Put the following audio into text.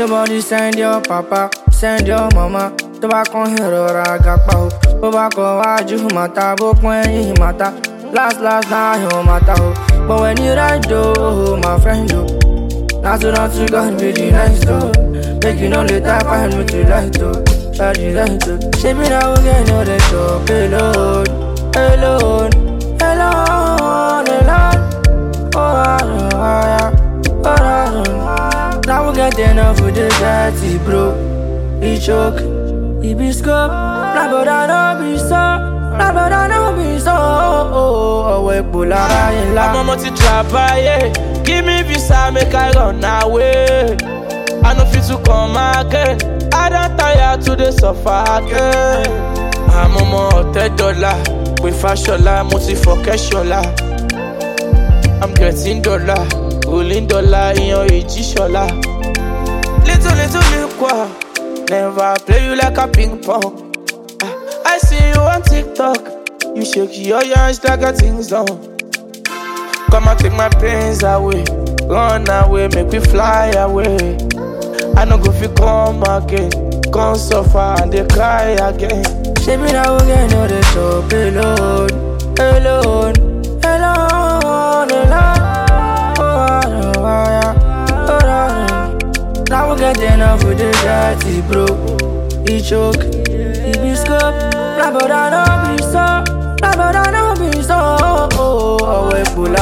Everybody send your papa, send your mama. Tó bá kàn ìrora àgàpá o. Bó bá kọ wájú màtá, bó pọ́n ẹ̀yìn màtá. Last last náà yóò màtá o. But when you ride o, my friend o. Not to not to God be the nice though. Make you no later find me to right though. Shawty right though. She be now again no they talk alone, alone, alone, alone. Oh, I know, I oh, I know. Now we get enough with the dirty bro. He choke, he be scope. Nah, but I know be so. Nah, but I know be so. Oh, oh, oh, we pull out in la. I'm a multi travailler. Give me visa, make I run away. I no fit to come again. I don't tire to the suffer again. I'm a more dollar. With fashion, multi for cash I'm getting dollar, rolling dollar in your age shola. Little little liquor, never play you like a ping pong. Ah, I see you on TikTok, you shake your hands like a things done. Come and take my pains away. Run away, make me fly away. I no go fit come again. Come suffer and they cry again. She be now again no they talk alone, alone, alone, alone. Oh, I know, I oh, I know. Now we get enough with the dirty bro. He choke, he be scope. Nah, but I know be so. Nah, but I know be so. Oh, oh, oh, we pull